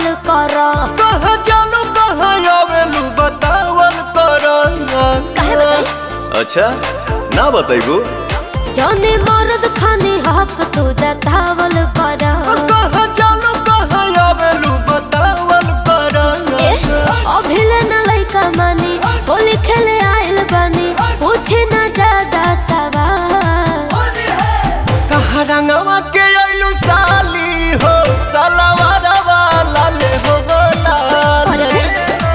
कर कहाँ जालू कहाँ आवेलू बतावल कर काहे बताई? अच्छा ना बताइबू जौने मर्द खानी हक तू जतावल कर कहाँ जालू कहाँ आवेलू बतावल कर ए, अभिले न लइका मानी होली खेले आइल बानी पूछे न ज्यादा सवाल कहाँ रंगवा के आइलू साली हो सलवार वाला ले हो लाल अरे रे,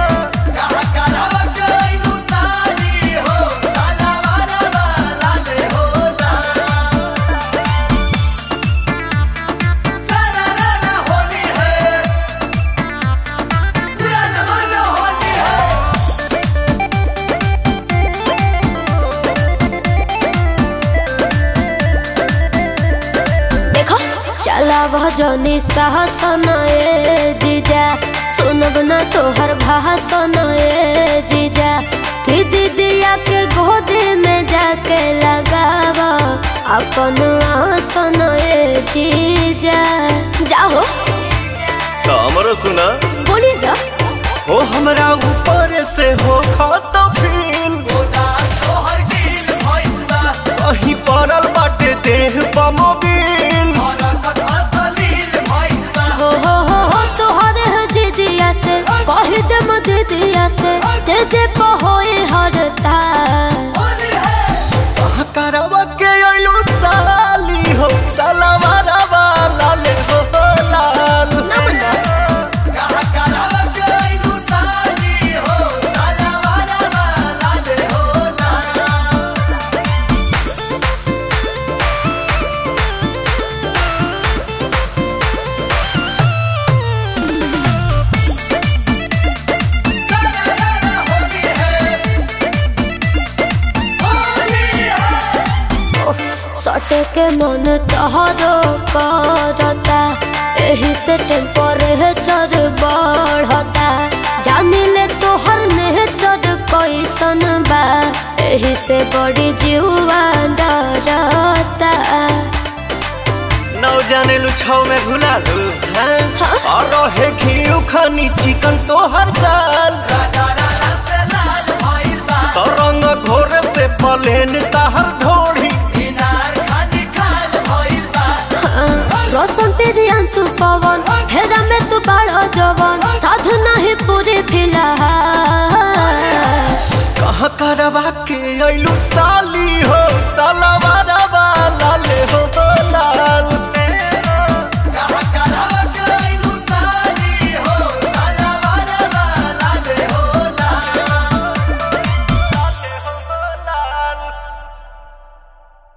देखो चला भजनी साहसन ए जीजा सुनब न तोहर भाषण ए जीजा कि दीदिया के गोद में जाके लगाव अपन आसन ए जीजा जाओ तो हमरो सुना बोली ना हो हमरा ऊपर से हो खत फील कहीं पड़ल बाटे देह बमोबिल हो हो हो हो तोहरे है जीजिया से कह दे म दीदिया से जे जे पहोए हरता कहाँ करवा के आइलू साली हो सलवार वाला ले हो लाल सटे के मन तहरो करता एही से टेम्परेचर बढ़ता जानी ले तोहर नेचर कैसन बा एही से बड़ी जीवा डरता नौ जाने लुछाव में घुला लू हैं? हाँ? और रहे घी खानी चिकन तो हर साल तो रंग घोर से पलेन ताहर ढोड़ी रोशन तेरी अंशु पवन हेरा में तू बड़ा जवन साधु नहीं पूरी फिलहाल कहाँ करवा के आइलू साल